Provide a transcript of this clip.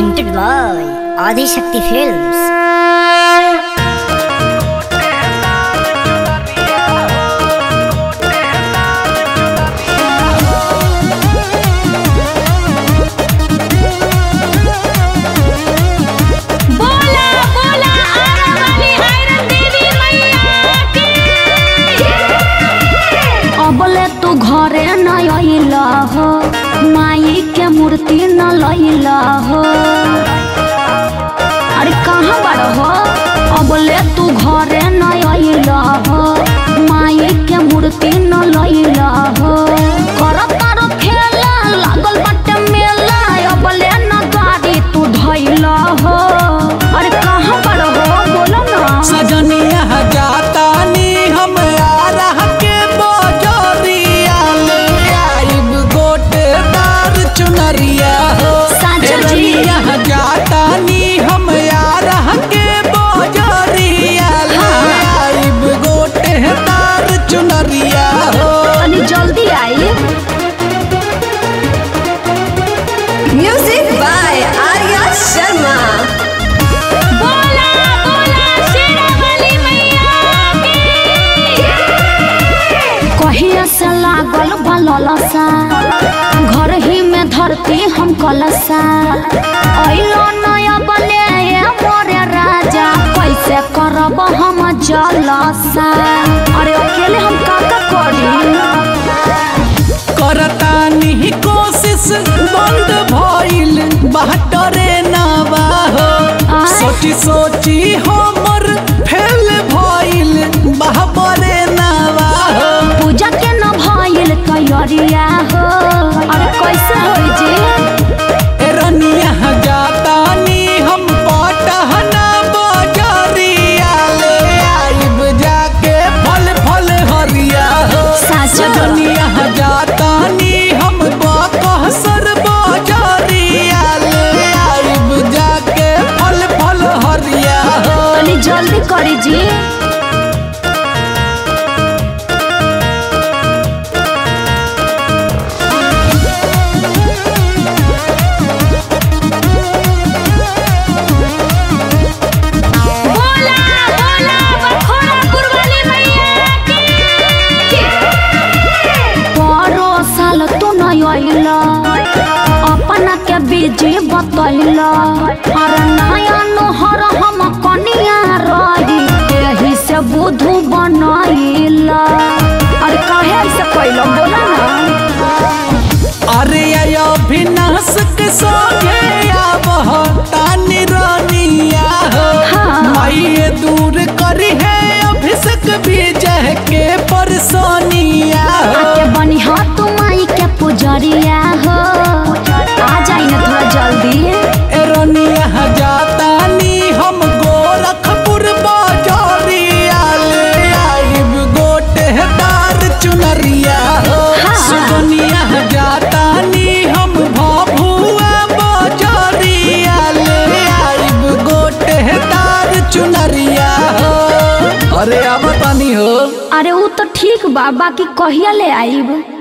presented by Adi Shakti Films. बोला बोला आरा वाली आयरन देवी मैया की अबले तू घरे न अइला हो माई के मूर्ति न लइला हो अरे कहाँ बड़ हो अबले तू घरे न अइला हो माई के मूर्ति न लइला हो कर तारो खेला लागल बाटे मेला अबले न गाड़ी तू धइला हो अरे कहाँ बड़ हो बोलो ना सजनिया जाता नी हम आरा के बोजरिया ले आइब गोटेदार चुनरिया हो साजा जी। सजनिया जाता नी हम आरा के बोजरिया ले आइब गोटेदार चुनरिया हो तनी जल्दी आई Music by Arya Sharma. बोला बोला शेरा वाली मैया की कहिया से लागल बललसा घर ही में धरती हम कलसा अइलो नया बने ये मोरे राजा कैसे करब हम जलसा अरे अकेले हम का का करी करतानी कोशिश बंद भइल बाटरे नवा हो आय। सोची सोची हमर फेल भइल बाबरे नवा हो पूजा के न भइल तैयारिया हो अरे कैसे होई जी रनिया जातानी हम पटहना बजरिया ले आइब जाके फल फल हरिया हो साजा। रनिया जातानी हम बकहसर बजरिया ले आइब जाके फल फल हरिया हो तनी जल्दी करी जी बोला बोला बखोरापुर वाली मैया की परो साल तू न अइला अपना के बीजी बतैला अरे नया नोहर हम कनिया रही एही से बुधू बनैला अरे काहे ऐसे कैला बोला ना अरे अभिनाश के सोगे आबह तानी रानिया हो हाँ। माइए दूर करी है अभिषेक विजय के परसोनिया हो आके बनी हो तू माई के पुजरिया हो आ जाई ना थोड़ा जल्दी ए रानिया जातानी हम गोरखपुर बाजारिया ले आइब गोटेदार चुनरिया हो हाँ। सुगनिया जातानी हम भभुआ बाजारिया ले आइब गोटेदार चुनरिया हो अरे अब तानी हो अरे ऊ तो ठीक बा बाकी कहिया ले आईब